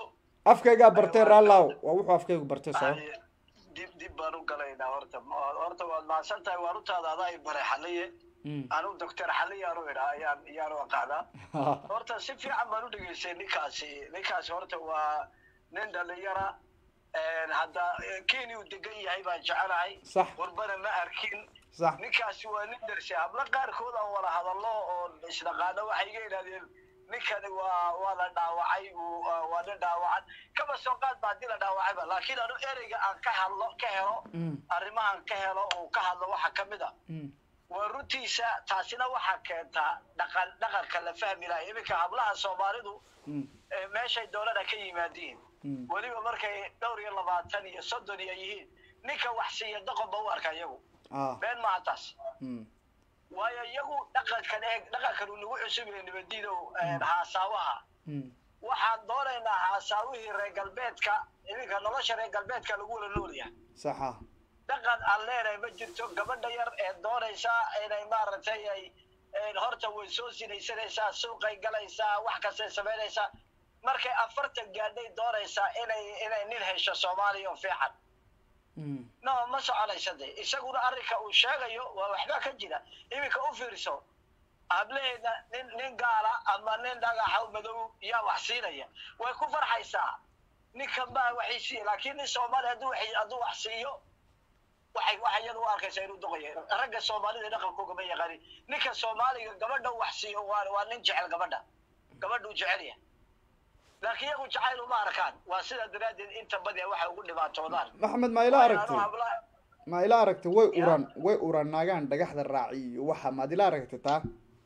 afkaygaa bartay raalaaw waa wuxuu afkaygu bartay soo dib dib baan u galaynaa horta Ma- horta waad mahadsan tahay waan utaada adaa i baray xaliye anu doctor xaliye aanu idhaa ayaan ayaanu aqaanaa horta si fiican baan u dhegeystay ninkaasi ninkaasi horta waa nin dhalinyara hadda kenya uu degan yahay baan jecelahay Sax. qurbana ma arkin sax ninkaasi waa nin darsi hablo qaarkood aan wada hadallo oo isdhaqaano waxay iga yidhahdeen ninkani waa waa la dhaawacay uu uh, waa nin dhaawacan kaba soo qaad ba haddii la dhaawacayba laakiin anu ereyga aan ka hadlo ka helo arrimahan ka helo uu ka hadlo waxa ka mid a waa runtiisa taasina waxaa keentaa dhaqan dhaqanka la fahmi lahay iminka hablaha soomaalidu ee meeshay doonana ka yimaadiin weliba markay dhowr iyo labaatan iyo soddon iyo yihiin ninka wax siiya doqon ba u arka iyagu ah been maaha taas mm. waayo iyagu dhaqankan eeg dhaqankan uu nagu cusub yahay nabadiidow haasaawaha Mm. waxaan doonaynaa haasaawihii reer galbeedka iminka nolosha reer galbeedka lagu wada nool yahay saxa dhaqan aan leenahay ma jirto gabadha yar ee doonaysaa inay maaragtay ay een horta way soo sinaysanaysaa suuqay galaysaa wax kastay samaynaysaa markay afartan gaadhay doonaysaa inay inay nin hesho soomaaliya oo fiican Mm. no ma soconaysa de isaguna arrinka uu sheegayo waa waxba ka jira iminka u fiirso hableheeda nin nin gaala ama nin dhagaxa madow yaa wax siinaya way ku farxaysaa ninkan baa waxay siiya laakiin nin soomaali hadduu waxay- hadduu wax siiyo waxay waxay iyadu u arkaysaa inuu doqoya ragga soomaalida dhaqankooga ma yaqaanin ninka soomaaliga gabadha wax siiyo waa waa nin jecel gabadha gabadhuu jecel yahay laakiin iyagu jacayl uma arkaan waa sidaa daraaddeed inta badiya waxay ugu dhibaatoodaan maxamed ma ila Waayo aragtay anuu habla- ma ila aragtay way uran way uran naagaan dhagaxda raaci iyo waxa maad ila aragtay taa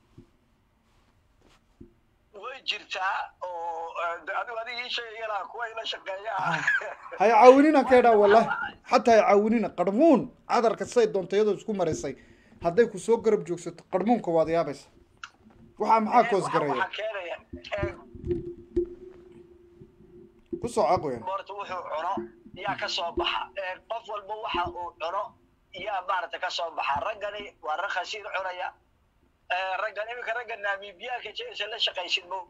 way jirtaa oo eh, adigu adiga ii sheegayana kuwa ila shaqeeya hay caawinina ka idhaa wallahi xataa hay caawinina qarmuun cadarka say doonto iyadoo isku marisay hadday ku soo garab joogsato qarmuunka waad yaabaysa waxaa maxaa koos garaya waxaa keenaya eh, ku soo caqoyan horta wuxuu cuno yaa ka soo baxa Eh, qof walba waxa uu cuno yaa maaragta ka soo baxa raggani waa rag khasiir cunaya Eh, raggan iminka ragga naamibiyaanka jeysa la shaqaysid mo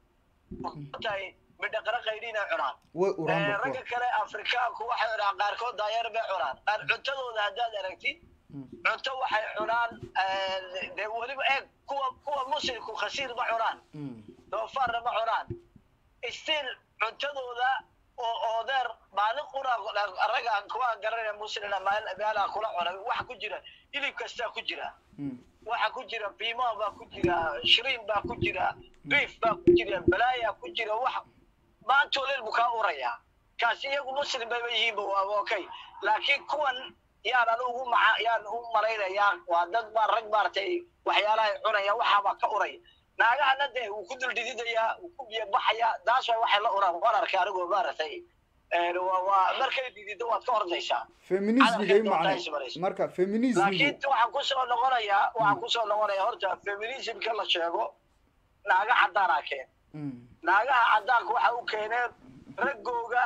tahay midhaqara qaydhina cunaan way Eh, uran ragga kale afrikaanku waxay cunaan qaarkood daayeer bay cunaan qaar cuntadooda haddaad aragtid cunto waxay cunaan eh, dee weliba eeg kuwa kuwa muslimku khasiir ma cunaan doofaarna ma cunaan still cuntadooda oo oodeer maalin qura ragaan kuwaan garanaya muslina meelaa kula cunay waxa ku jira hilib kastaa ku jira waxa ku jira bimo baa ku jira shriin baa ku jira beef baa ku jira balaaya ku jira wax maantoo leel buu kaa urayaa kaasi iyagu muslim bayba yihiinba waa okay laakiin kuwan yaan anugu maca yaan u malaynayaa waa dad baa rag maaragtay waxyaalahay cunaya waxaabaa ka uraya naagahana dee wuu ku duldhididayaa wuu ku biyo baxayaa taas way waxay la uraan waan arkay anigoo maaragtay een, waa- waa markay didido waad ka ordaysaa feminismiga i Cadarkay doontaa macne ismarayso. marka feminismigu laakiin waxaan kusoo noqonayaa waxaan kusoo noqonayaa horta feminismka la sheego naaga caddaanaa keen naagaha caddaanka waxa u keeneen raggooga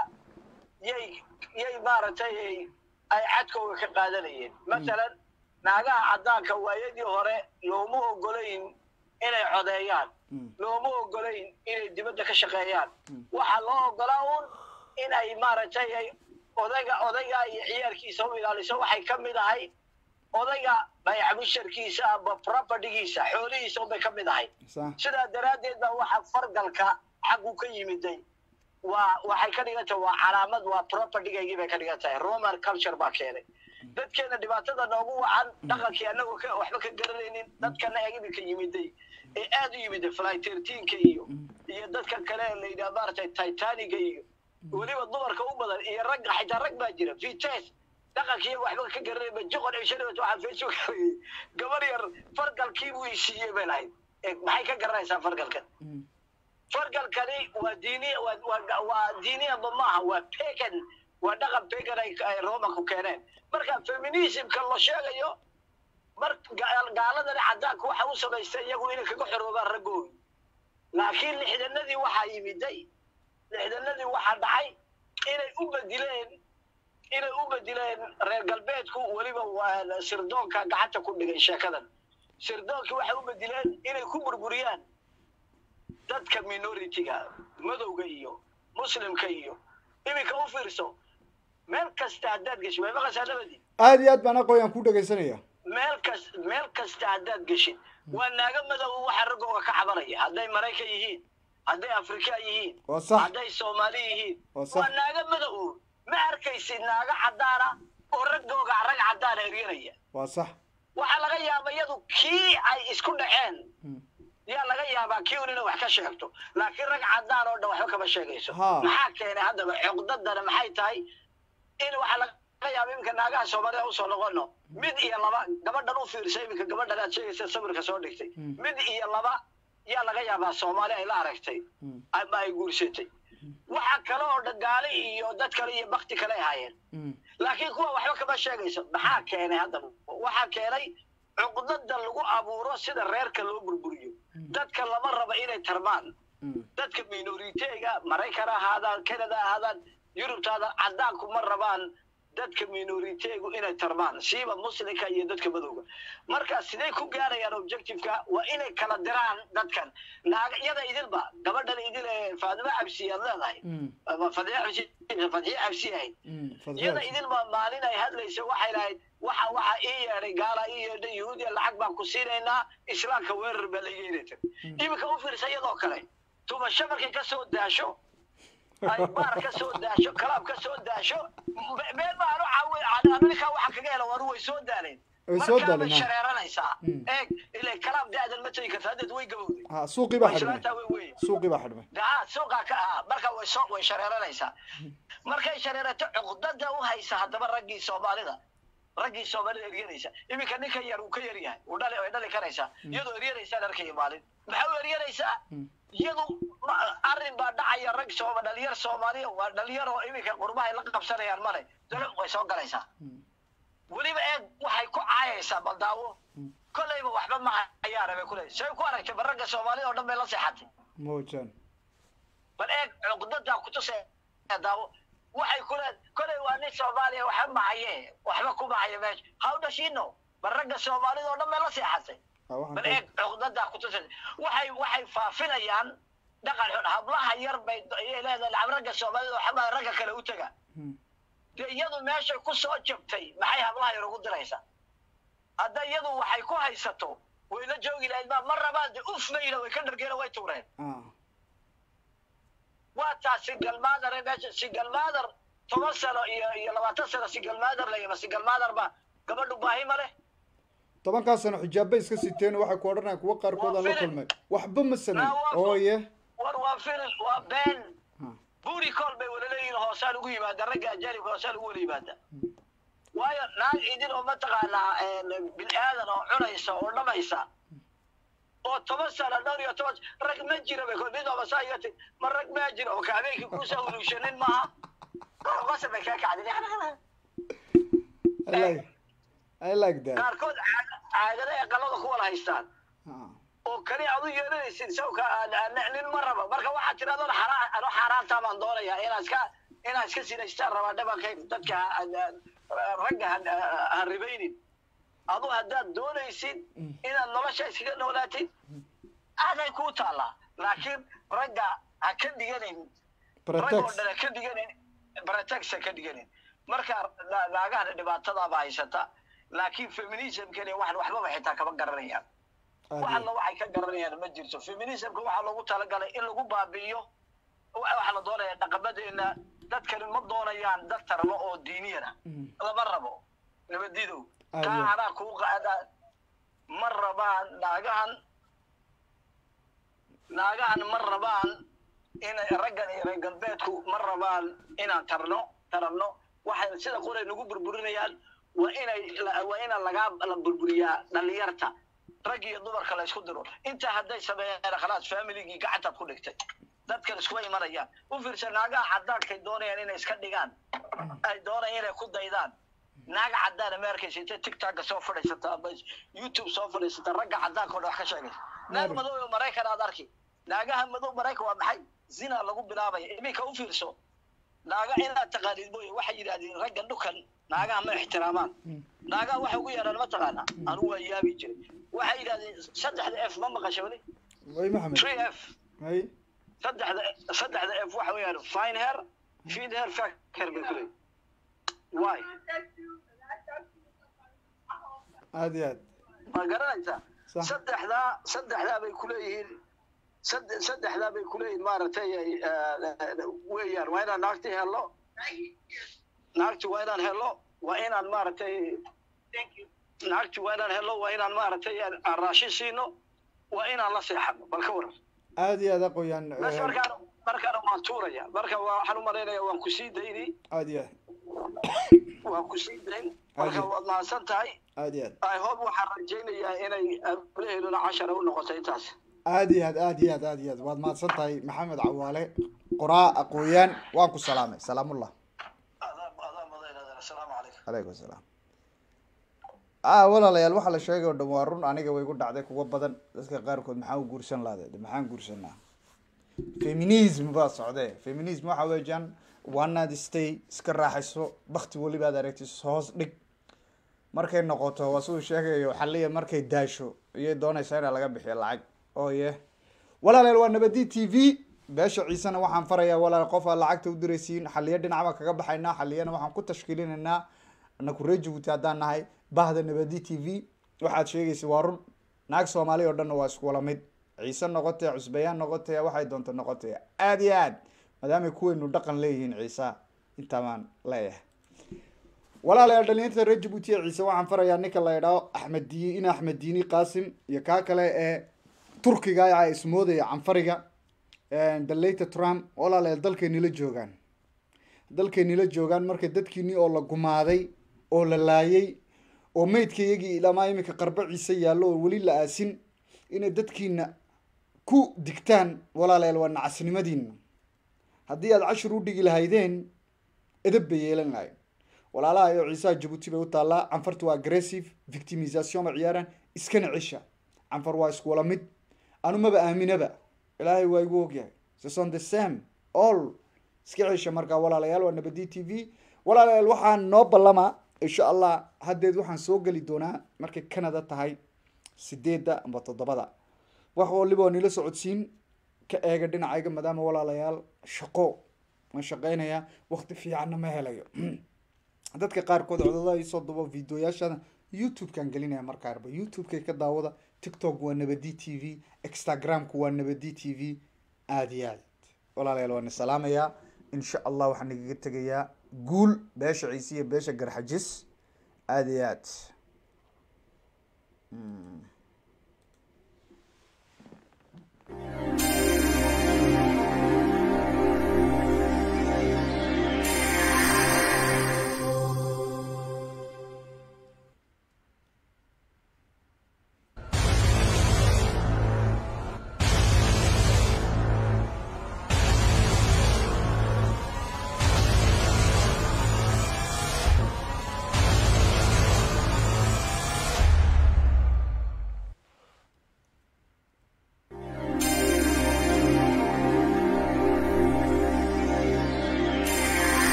yay yay maaragtay ay- ay cadkooga ka qaadanayeen masalan naagaha caddaanka waayadii hore looma ogolayn inay codeeyaan looma ogolayn inay dibadda ka shaqeeyaan waxaa loo ogolaa un inay maaragtay ay odayga odayga iyo ciyaalkiisa u ilaaliso waxay ka mid ahay odayga bayac musharkiisa amba propertygiisa xoolihiisa unbay ka mid ahay sax sidaa daraaddeed baa waxa fargalka xaggu ka yimiday waa waxay ka dhigan tahay waa calaamad waa propertygaygii bay ka dhigan tahay roman culture baa keenay dadkeena dhibaatada noogu wacan dhaqankii anagoo ka waxba ka garanaynin dadkana ee iminka yimiday ee aad u yimiday fly thirteenka iyo iyo dadka kale ee la yidhaha maaragtay titaniga iyo weliba dumarka u badan iyo ragga xitaa rag baa jira vites dhaqankii iyaga waxba ka garanayba joqon cishanibat waxaa facebook gabar yar fargalkii buu isiiyey bay lahayd Eh, maxay ka garanaysaa fargalkan fargalkani waa diini waa waa waa diiniyaba maaha waa pagan waa dhaqan pagan ay ay romanku keeneen marka feminismka la sheegayo mar ga- gaaladani caddaanka waxa u samaystay iyagu inay kaga xoroobaan raggooda laakiin lixdanadii waxaa yimiday lixdanadii waxaa dhacay inay u bedileen inay u bedileen reer galbeedku weliba waa sirdoonka gacanta ku dhigay sheekadan sirdoonkii waxay u bedileen inay ku burburiyaan dadka minority-ga madowga iyo muslimka iyo iminka u fiirso meel kasta haddaad geshid way maqashaa nabadi aada iyo aad baan aqooyan ku dhegaysanaya meel kas meel kasta haddaad geshid waa naaga madow waxa raggooga ka cabanaya hadday maraykan yihiin hadday afrika yihiin Waa sax. hadday soomaali yihiin Waa sax. waa naaga madow ma arkaysid naaga caddaana oo raggooga rag caddaana eryanaya waa sax waxaa laga yaabaa iyadu kii ay isku dhaceen yaa laga yaabaa kii un inay wax ka sheegto laakiin rag caddaan oo dhan waxba kama sheegayso Ha. maxaa keenay haddaba cuqdadana maxay tahay in waxaa laga yaaba iminka naagaha soomaalida usoo noqono mid iyo laba gabadhan u fiirsa iminka gabadhan aad sheegaysa sawirka soo dhigtay mid iyo laba yaa laga yaabaa soomaali ay la aragtay ama ay guursatay waxa kale oo dhan gaali iyo dad kale iyo bakti kale ay haayeen laakiin kuwa waxba kama sheegayso maxaa keenay haddaba waxaa keenay cuqdada lagu abuuro sida reerka loo burburiyo dadka lama raba inay tarmaan dadka minoriteega maraykan ha ahaadaan canada ha ahaadaan yurubta ha ahaadaan caddaanku ma rabaan dadka minoriteegu inay tarmaan siiba muslimka iyo dadka madowga marka sidee ku gaarayaan objectiveka waa inay kala diraan dadkan naaga iyada idilba gabadhan idil ee faadimo cabsi aad leedahay ama fadxiye cabsi fadxiye cabsi ahayd iyada idilba maalin ay hadlaysa waxay lahayd waxa waxa ii yeedhay gaala ii yeedhay yahuudiya lacag baan ku siinaynaa islaamka weerar baa laga yeelata iminka u fiirsa iyadoo kale tumasho markay ka soo daasho ay baar ka soo daasho kalaab ka soo daasho me- meel baan u caawi amerika waxa kaga hela waru way soo daaleen Way soo markaa bay daaleen, ha. shareeranaysaa eeg ilaa kalaab da'dan ma tegi karta haddeed way gabowday ha suuqii baa Way xidhmay islaantaa way weyn suuqii baa xidhmay daa suuqa ka ah marka way soo way shareeranaysaa markay shareerato cuqdada u haysa haddaba raggii soomaalida raggii soomaalida eryanaysa iminka ninka yar uu ka yar yahay uu dhali way dhali karaysaa iyadoo eryanaysaa arkaya maalin maxaa u eryanaysaa iyadu ma- arrin baa dhacaya rag sooma dhalinyar soomaaliya waa dhalinyar oo iminka qurbahay la qabsanayaan male dalo way soo galaysaa weliba eeg waxay ku caayaysaa baldaawo kolleyba waxba ma hayaana bay kuleedahay say ku aragtay ba ragga soomaalida oo dhan bay la seexatay mawjaan bal eeg cuqdadaa kutusee daawo waxay kule kolay waa nin soomaaliya waxba mahaye waxba ku mahaya meesha how does she know bal ragga soomaalida oo dhan bay la seexatay bal eeg cuqdadaa kutusee waxay waxay faafinayaan dhaqan xun hablaha yar bay ayay leedahay lacab ragga soomaalida waxba ragga kale u taga dee iyadu meeshay ku soo jabtay maxay hablaha yar ugu diraysaa hadda iyadu waxay ku haysato way la joogi lahayd ma ma rabaan de uf mayla way ka dhargeena way tuureen waa taa singalmaadar ee meesha singalmaadar toban sano iyo iyo labaatan sano singalmaadar la yima singalmaadar ba gabadhu baahi ma leh tobankaa sano xijaabay iska siteen waxay ku odhanayaan kuwa qaarkood aan la kulmay waxba ma sameyn ooye war waa filin waa been buuri kool bay wala leeyihin hoosaan ugu yimaada ragga ajaanibka hoosaan ugu wala yimaada waayo naag idin oo mataqaanaa bil aadan oo cunaysa oo dhamaysa oo toban sano dhowr iyo toban rag ma jira bay mid oo masaa iga ti ma rag ma jira oo kaabeykii kuusa huluushanin maaha qasa bay kaa kacdin I like, I like that. qaarkood caag- caagada ee qalada ku wala haystaan oo kani aad u yeelanaysid sawka nin ma raba marka waxaad tirahdaan xaraan ano xaaraantaa baan doonayaa inaa iska inaa iska sinaystaan rabaa dhabankayga dadka ha- ha- ragga ha- ha ribaynin adu haddaad doonaysid inaad nolosha iskaga noolaatid aaday kuu taallaa laakiin ragga ha ka dhiganin rag oo Pretext. dhan ha ka dhiganin pretext ha ka dhiganin marka na- naagahana dhibaatadaaba haysata laakiin feminismkani waxan waxbaba xitaa kama garanayaan wax alla waxay ka garanayaan ma jirto feminismka waxaa loogu talagalay in lagu baabi'iyo wa- waxaa la doonaya dhaqamadeena dadkani ma doonayaan dad tarmo oo diiniyana lama rabo nabadidow Ayo. taa anaa kuu qaada ma rabaan naagahan naagahan ma rabaan inay raggan iyo reer galbeedku ma rabaan inaan tarno taranno waxay sida qoray nagu burburinayaan waa inay la- waa ina lagaa la burburiyaa dhalinyarta rag iyo dumarka la isku diro intaa hadday sameeyaan khalaas familigii gacantaad ku dhigtay dadkan iskuma imanayaan u fiirsa naagaha cadaankay doonayaan inay iska dhigaan ay doonayaan inay ku daydaan naaga cadaan ma arkaysa intay tiktoka soo fadhiisata ama youtube soo fadhiisata ragga cadaanka oo dhan wax ka sheegaysa naag madow oo maraykan aad arki naagaha madow maraykan waa maxay zina lagu bilaabaya iminka u fiirso naaga inaad taqaanid mooye waxay yidhahdeen ragga dhukan naagaha ma ixtiraamaan naagaha waxay ugu yeedhaan ma taqaana anigu waa yaabi jiray waxay yidhahdeen saddexda f ma maqasha weli way maxamed three f hay saddexda saddexda f waxa weeyaan fine hair feed hair fat hair bay kuleeyihin why aad iyo aad ma garanaysaa Sax. saddexdaa saddexdaa bay kuleeyihiin sadde- saddexdaa bay kuleeyihiin maaragtay ay, eh, weeyaan waa inaan naagti hello naagti waa inaan hello waa inaan maaragtay naagti waa inaan hello waa inaan maaragtay aan aan raashin siino waa inaan la seexano bal ka waran aad iyo aad aqoyaan bas markaana markaana waan tuuraya marka waa- waxaan u malaynaya waan ku sii dayni aad iyo waan ku sii dayn marka waad mahadsan tahay aad iyo aad i hope waxaan rajaynayaa inay ablaheeduna cashara u noqoto intaas aad iyo aad aad iyo aad aad iyo aad waad mahadsan tahay maxamed cawaale qoraa aqooyaan waan ku salaamay salaamullah asalaamu calaykum calaykum asalaam ah walaalayaal waxaa la sheegay oo dhan waa run aniga way igu dhacday kuwa badan dadka qaarkood maxaa u guursan lahday de maxaan guursanaa feminism baa socdee feminism waxa weeyaan waanaad stay iska raaxayso bakti welibaad aragtis hoos dhig markay noqoto waa siduu sheegayo xaliya markay daasho iyay doonaysaa inaa laga bixiyo lacag oo ye walaalayaal waa nabadi t v beesha ciisena waxaan farayaa walaal qof aad lacagta u diraysiin xaliya dhinac baan kaga baxaynaa xaliyana waxaan ku tashkiilinaynaa anaku reer jabuuti haddaan nahay bahda nabadi t v waxaad sheegaysa waa run naag soomaali oo dhanna waa isku wala mid ciise noqotee cusbayaan noqotee waxay doonto noqotee aad iyo aad maadaamay kuweynu dhaqan leeyihiin ciisa intaa baan leeyahay walaalayaal dhalinyarta reer jabuuti ee ciise waxaan farayaa ninka la idhaho axmed di in axmed diini qaasim iyo kaa kale ee turkiga a ismoodaya canfariga daleyta trump walaalayaal dalkayni la joogaan dalkayni la joogaan marka dadkiini oo la gumaaday oo la laayay oo meydka iyagii ilamaa iminka qarba ciise yaallo oo weli la aasin inay dadkiina ku digtaan walaalayaal waa nacasnimadiina haddii aad cashir u dhigi lahaydeen edab bay yeelan lahayn walaalaha iyo ciisaha jabuuti bay u taallaa canfartu waa aggressive victimisation ma ciyaaraan iskana cisha canfar waa isku wala mid anu maba aaminaba ilaahay waa igu ogyahay sison the same all iska cisha markaa walaalayaal waa nabadi t v walaalayaal waxaan noo ballama insha allah haddeed waxaan soo geli doonaa markay canada tahay sideedda amba toddobada wax waliba waa nila socodsiin ka eega dhinacayga maadaama walaalayaal shaqo waan shaqeynayaa wakti fiicanna ma helayo dadka qaarkood codadaha isoo dubo videoyaashana youtube-kaan gelinaya markaarba youtube-kay ka daawada tiktok waa nabadi t v instagramku waa nabadi t v aada iyo aad walaalayaal waan salaamayaa insha allah waxaan igaga tegayaa guul beesha ciise iyo beesha garxajis aada iyo aad